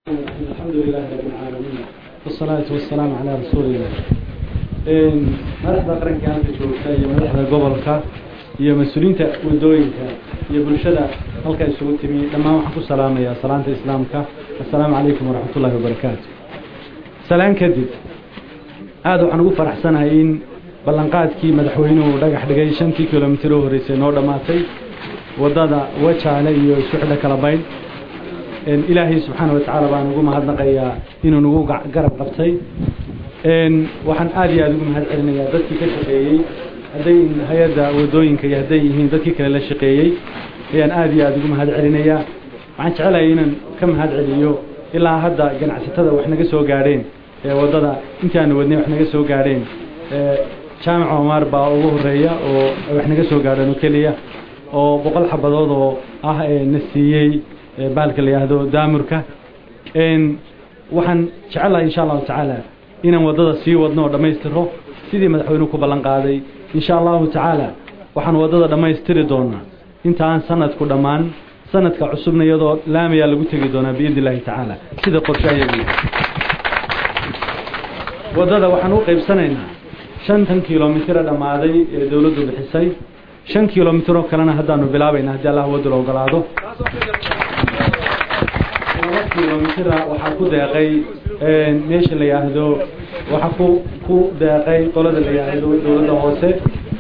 الحمد لله رب العالمين والصلاة والسلام على رسول الله madaxda qaranka halka joogta iyo madaxda gobolka iyo mas-uuliyiinta wadooyinka iyo bulshada halka isugu timi dhammaan waxaan ku salaamayaa salaanta islaamka assalaamu calaykum waraxmat ullahi wabarakaatu salaan kadib aada waxaan ugu faraxsanahay in ballanqaadkii madaxweynuhu dhagax dhigay shantii kilomitir oo horreysay noo dhammaatay waddada wajaale iyo isku xidha kala bayn ilaahay subxaana wa tacaala baan ugu mahadnaqayaa inuu nagu garab qabtay waxaan aada iyo aada ugu mahad celinayaa dadkii ka shaqeeyey hadday hay-adda wadooyinka iyo hadday yihiin dadkii kale la shaqeeyey ayaan aada iyo aada ugu mahad celinayaa waxaan jecelahay inaan ka mahad celiyo ilaa hadda ganacsatada wax naga soo gaadheen ee waddada intii aanu wadnay wax naga soo gaadheen jaamac omar baa ugu horeeya oo wax naga soo gaadheen oo keliya oo boqol xabadood oo ah na siiyey baalka la yidhaahdo daamurka waxaan jecelahay insha allahu tacaala inaan waddada sii wadno oo dhammaystiro sidii madaxweynuhu ku ballan qaaday insha allahu tacaala waxaan waddada dhammaystiri doonaa inta aan sanadku dhammaan sanadka cusubna iyadoo laamayaa lagu tegi doonaa biidni illaahi tacaala sida qorshe ayagu waddada waxaan u qaybsanaynaa shantan kilomitira dhammaaday ee dowladdu bixisay shan kilomitiroo kalena haddaanu bilaabayna haddii allah wadda la ogolaado laba kilomitira waxaa ku deeqay meesha la yidhaahdo waxaa ku ku deeqay qolada la yidhaahdo dowladda hoose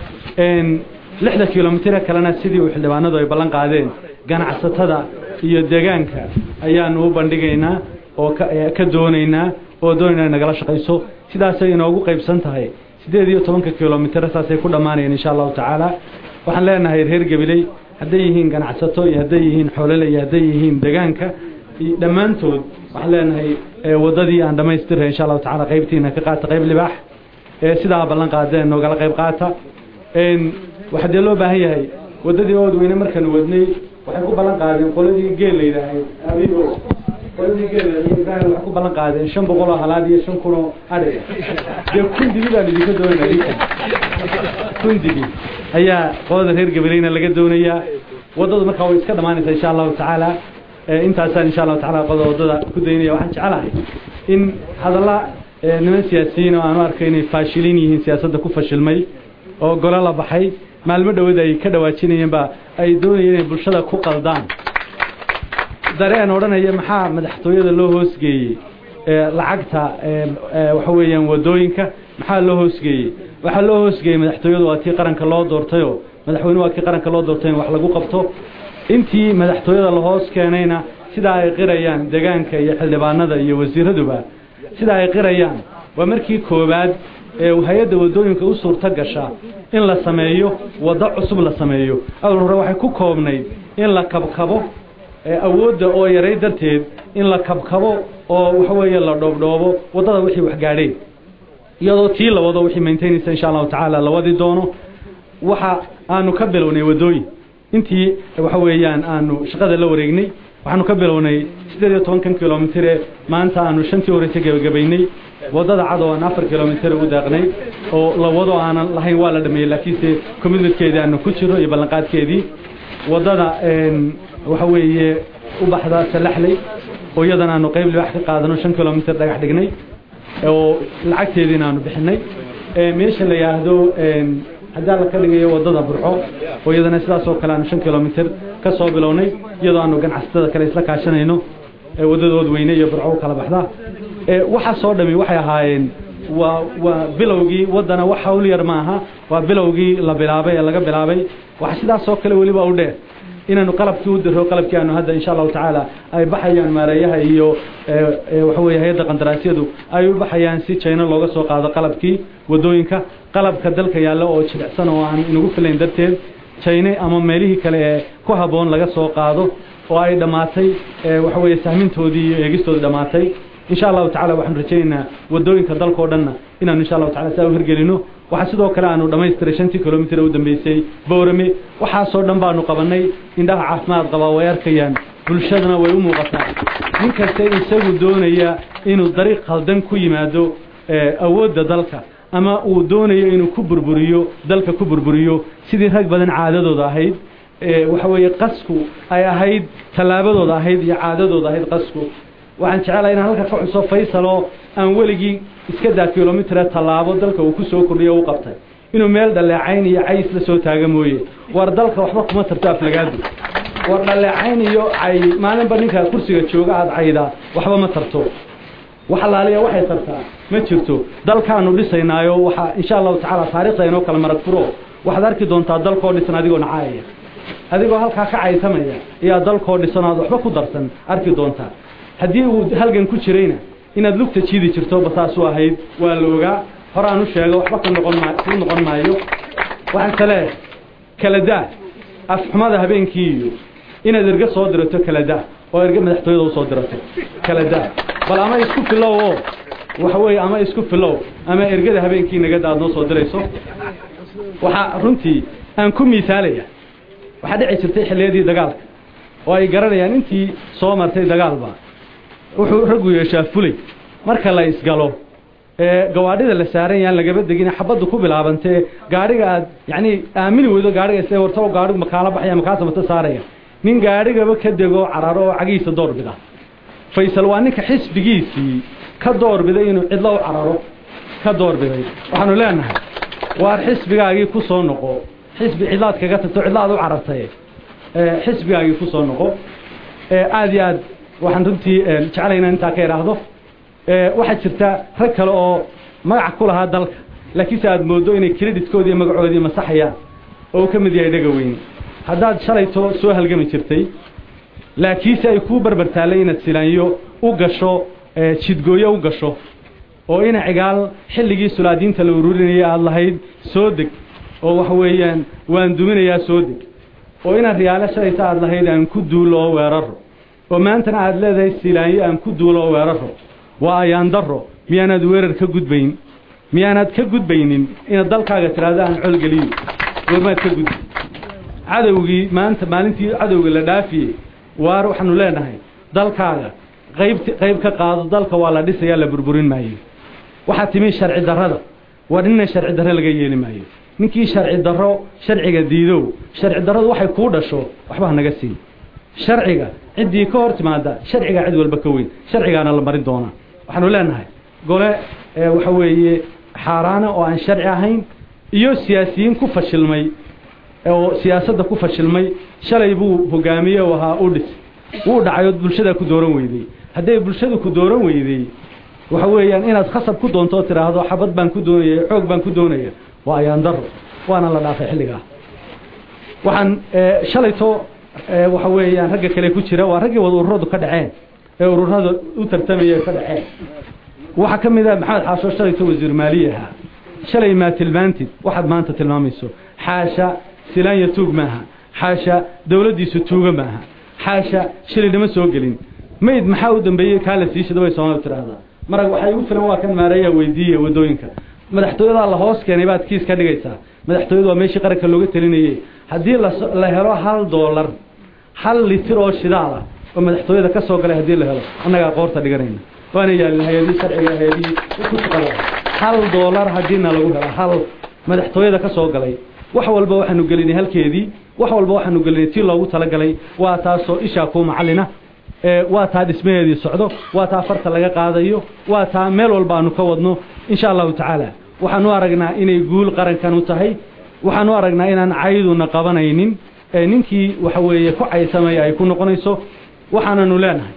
lixda kilomitira kalena sidii uu xildhibaanadu ay ballan qaadeen ganacsatada iyo deegaanka ayaanu u bandhigaynaa oo ka doonaynaa oo doonaynaa nagala shaqayso sidaasay inoogu qaybsan tahay siddeed iyo tobanka kilomitr saasay ku dhammaanayeen insha allahu tacaala waxaan leenahay reer gabiley hadday yihiin ganacsato iyo hadday yihiin xoolole iyo hadday yihiin deegaanka dhammaantood waxaan leenahay waddadii aan dhammaystiray insha allahu tacala qaybtiina ka qaata qayb libaax sidaa ballan qaadeen noogala qayb qaata waxaa dee loo baahan yahay waddadii ood weyne markaanu wadnay waxay ku ballan qaadeen qoladii geel la yidhaahay abigo qoladii geel ibrahim waxay ku ballan qaadeen shan boqol oo halaad iyo shan kun oo adhiga dee kun dibi baan idinka doonaya dinka kun dibi ayaa qolada reer gabaleyna laga doonayaa waddadu markaa way iska dhammaanaysaa insha allahu tacaala intaasaan insha allahu tacala qolada waddada ku daynaya waxaan jecelahay in hadalla niman siyaasiyiin oo aanu arkay inay faashilin yihiin siyaasadda ku fashilmay oo golo la baxay maalmo dhawood ay ka dhawaajinayeenba ay doonayeen inay bulshada ku qaldaan dareen odhanaya maxaa madaxtooyada loo hoosgeeyey lacagta waxa weeyaan waddooyinka maxaa loo hoosgeeyey waxaa loo hoosgeeyey madaxtooyadu waa tii qaranka loo doortayoo madaxweyne waa kii qaranka loo doortay in wax lagu qabto intii madaxtooyada la hoos keenayna sidaa ay qirayaan deegaanka iyo xildhibaanada iyo wasiiraduba sidaa ay qirayaan waa markii koowaad ee hay-adda waddooyinka u suurto gasha in la sameeyo waddo cusub la sameeyo awal hore waxay ku koobnayd in la kabkabo awoodda oo yaray darteed in la kabkabo oo waxa weeye la dhoobdhoobo waddada wixii wax gaadheen iyadoo tii la wado wixii maintaynaysa insha allahu tacaala la wadi doono waxa aanu ka bilownay waddooyin intii waxa weeyaan aanu shaqada la wareegnay waxaanu ka bilownay siddeed iyo tobankan kilomitir ee maanta aanu shantii horeysa gebagabaynay waddada cad oo aan afar kilomitir u daaqnay oo la wado aanan lahayn waa la dhameeyey laakiinse commitmentkeedii aanu ku jiro iyo ballanqaadkeedii waddada waxa weeye u baxda salaxley oo iyadan aanu qayb libaax ka qaadano shan kilomitir dhagax dhignay oo lacagteediina aanu bixinay meesha la yidhaahdo haddii alla ka dhigayo waddada burxo oo iyadana sidaas oo kale aanu shan kilomitir ka soo bilownay iyadoo aanu ganacsatada kale isla kaashanayno waddadood weyne iyo burxo u kala baxda waxaasoo dhami waxay ahaayeen waa waa bilowgii waddana wax hawl yar ma aha waa bilowgii la bilaabay ee laga bilaabay waxa sidaasoo kale weliba u dheer inaanu qalabkii u diro qalabkii aanu hadda insha allahu tacaala ay baxayaan maareeyaha iyo waxa weeye hay-adda qandaraasyadu ay u baxayaan si jayno looga soo qaado qalabkii waddooyinka qalabka dalka yaalla oo jilicsan oo aan inagu filayn darteed jayne ama meelihii kale ee ku habboon laga soo qaado oo ay dhammaatay waxa weeye sahmintoodii iyo eegistoodii dhammaatay insha allahu tacala waxaanu rajaynaynaa waddooyinka dalkao dhanna inaanu insha allahu tacala saa u hirgelino waxaa sidoo kale aanu dhammaystiray shantii kilomitir u dambeysay boorame waxaasoo dhan baanu qabannay indhaha caafimaad qabaa way arkayaan bulshadana way u muuqataa nin kaste isagu doonaya inuu dariiq khaldan ku yimaado awoodda dalka ama uu doonayo inuu ku burburiyo dalka ku burburiyo sidii rag badan caadadooda ahayd waxa weeye qasku ay ahayd tallaabadooda ahayd iyo caadadooda ahayd qasku waxaan jecelahay inaan halka ka xuso faysal oo aan weligii iska daa kilomitr tallaabo dalka uu ku soo kordhiyo u qabtay inuu meel dhaleecayn iyo cays la soo taaga mooye war dalka waxba kuma tarto aflagaadu war dhaleecayn iyo cay maalinba ninka kursiga jooga aada caydaa waxba ma tarto wax alaaliya waxay tartaa ma jirto dalkaanu dhisaynaayo waxaa insha allahu tacaala taarikhda inoo kala marag furo waxaad arki doontaa dalkoo dhisan adigoo nacaaya adigoo halkaa ka caytamaya ayaa dalkoo dhisan aad waxba ku darsan arki doontaa haddii uu halgan ku jirayna inaad lugta jiidi jirto basaasu ahayd waa la ogaa horaan u sheego waxba ka noqon ma ku noqon maayo waxaan kale kala daa afxumada habeenkii iyo inaad erge soo dirato kala daa oo erge madaxtooyada usoo dirato kala daa bal ama isku filow oo waxa weeye ama isku filow ama ergada habeenkii nagada aad noo soo dirayso waxaa runtii aan ku miisaalaya waxaa dhici jirtay xilliyadii dagaalka oo ay garanayaan intii soo martay dagaalba wuxuu raggu yeeshaa fulay marka la isgalo ee gawaadhida la saaran yaan lagaba degin xabaddu ku bilaabantee gaadhiga aad yacni aamini weydo gaadhiga isle wartao gaadhigu makaala baxaya makaasa mata saaraya nin gaadhigaba ka dego cararo oo cagihiisa doorbida faysal waa ninka xisbigiisii ka doorbiday inuu cidlo u cararo ka doorbiday waxaanu leenahay waar xisbigaagii ku soo noqo xisbi cidlaad kaga tagto cidlaad u carartay xisbigaagii ku soo noqo aada iyo aad waxaan runtii jeclay inaan intaa ka idhaahdo waxaa jirta rag kale oo magac ku lahaa dalka laakiinse aada mooddo inay creditkoodii iyo magacoodii masaxayaan oo uu ka mid yahay dhaga weyn haddaad shalayto soo halgami jirtay laakiinse ay kuu barbar taallay inaad silaanyo u gasho jidgooyo u gasho oo ina cigaal xilligii sulaadiinta la ururinayay aada lahayd soo deg oo waxa weeyaan waan duminayaa soo deg oo inaad riyaalo shalayta aada lahayd aan ku duulo oo weeraro oo maantana aada leedahay silaanyo aan ku duulo oo weeraro waa ayaan daro miyaanaad weerar ka gudbayn miyaanaad ka gudbaynin inaad dalkaaga tidhaahdo aan colgeliyo goormaad ka gudbi cadowgii maanta maalintii cadowga la dhaafiyey waar waxaanu leenahay dalkaaga qaybt qayb ka qaado dalka waa la dhisayaa la burburin maayo waxaa timi sharci darrada waa nina sharci darro laga yeeli maayo ninkii sharci darro sharciga diidow sharci darradu waxay kuu dhasho waxba ha naga siin sharciga ciddii ka hor timaada sharcigaa cid walba ka weyn sharcigaana la marin doonaa waxaanu leenahay gole waxa weeye xaaraana oo aan sharci ahayn iyo siyaasiyiin ku fashilmay oo siyaasadda ku fashilmay shalay buu hogaamiye u ahaa u dhis wuu dhacay ood bulshadaa ku dooran weyday hadday bulshadu ku dooran weyday waxa weeyaan inaad khasab ku doonto oo tidhaahdo xabad baan ku doonaya xoog baan ku doonaya waa ayaan daro waana la dhaafay xilligaa waxaan shalayto waxa weeyaan ragga kale ku jira waa raggii wada ururadu ka dhaceen ee ururada u tartamaya ka dhaceen waxaa ka mid ah maxamed xaasho shalayto wasiir maaliye ahaa shalay maa tilmaantid waxaad maanta tilmaamayso xaasha silaanya tuug maaha xaasha dawladdiisu tuuga maaha xaasha shilinima soo gelin mayd maxaa u dambeeyey kaa la siishada bay soomaalida tidhaahdaa marag waxay ugu filan waa kan maareeya weydiiya waddooyinka madaxtooyadaa la hoos keenay baad kiis ka dhigaysaa madaxtooyadu waa meeshii qaranka looga telinayey haddii la helo hal doolar hal litir oo shidaal ah oo madaxtooyada ka soo galay haddii la helo annagaa qoorta dhiganayna waana yaalin hay-adii sharciga hay-adihii ku shaqada hal doolar haddiina lagu helo hal madaxtooyada ka soo galay wax walba waxaanu gelinay halkeedii wax walba waxaanu gelinay tii loogu talagalay waa taasoo ishaa kuu macallina waa taa dhismaheedii socdo waa taa farta laga qaadayo waa taa meel walba aanu ka wadno insha allahu tacaala waxaanu aragnaa inay guul qarankan u tahay waxaanu aragnaa inaan cayduna qabanaynin ninkii waxa weeye ku caysamaya ay ku noqonayso waxaananu leenahay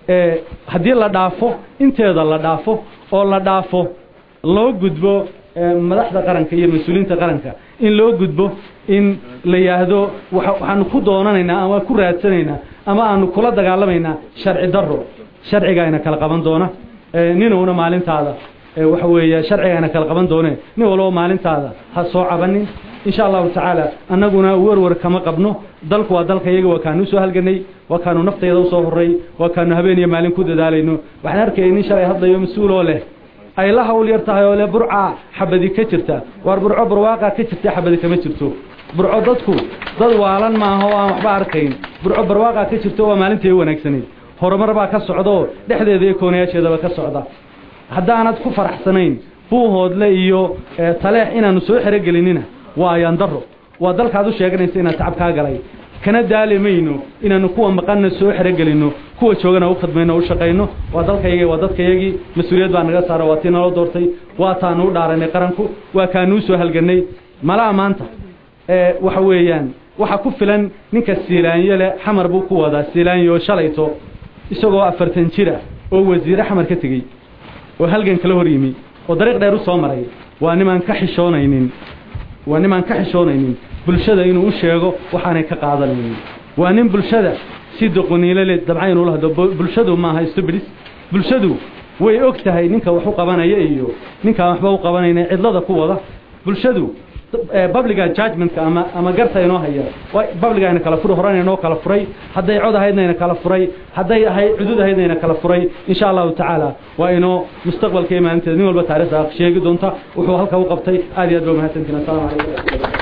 haddii la dhaafo inteeda la dhaafo oo la dhaafo loo gudbo madaxda qaranka iyo mas-uuliyiinta qaranka in loo gudbo in la yidhaahdo waxaanu ku doonanaynaa ama ku raadsanaynaa ama aanu kula dagaalamaynaa sharci daro sharcigaayna kala qaban doona ninuuna maalintaada waxa weeye sharcigaayna kala qaban doone nin walbo maalintaada ha soo cabanin insha allahu tacaala annaguna werwer kama qabno dalku waa dalka iyaga waa kaanu usoo halganay waa kaanu naftayada usoo horay waa kaanu habeen iyo maalin ku dadaalayno waxaan arkayay nin shalay hadlayo mas-uuloo leh ay la hawl yar tahay oo le burca xabadi ka jirta waar burco barwaaqa ka jirta xabadi kama jirto burco dadku dad waalan maaha oo aan waxba arkayn burco barwaaqa ka jirto waa maalintii wanaagsanayd horumar baa ka socda oo dhexdeeda iyo koonayaasheedaba ka socda haddaanad ku faraxsanayn buuhoodle iyo taleex inaanu soo xerogelinina waa ayaan daro waa dalkaad u sheeganaysa inaad tacab kaa galay kana daalimayno inaanu kuwa maqanna soo xerogelino kuwa joogana u khadmayno u shaqayno waa dalkayagii waa dadkayagii mas-uuliyad baa naga saara waa tii naloo doortay waa taanu u dhaaranay qaranku waa kaanuu soo halganay malaha maanta waxa weeyaan waxa ku filan ninka siilaanyo leh xamar buu ku wadaa siilaanyo shalayto isagoo afartan jir ah oo wasiire xamar ka tegey oo halgan kala hor yimi oo dariiq dheer u soo maray waa nimaan ka xishoonaynin waa nimaan ka xishoonaynin bulshada inuu u sheego waxaanay ka qaadanaynin waa nin bulshada si doqoniilo le dabcayn ula hadlo bulshadu maaha stubidis bulshadu way og tahay ninka wax u qabanaya iyo ninkaan waxba u qabanayna cidlada ku wada bulshadu babliga judgmentka ama ama garta inoo haya babliga ayna kala furi horena inoo kala furay hadday cod ahaydna ina kala furay hadday ahay cudud ahaydna ina kala furay insha allahu tacaala waa inoo mustaqbalka iyo maalinteeda nin walba taarikhda sheegi doonta wuxuu halka u qabtay aad iyo aad ba mahadsantiin assalamu calaykum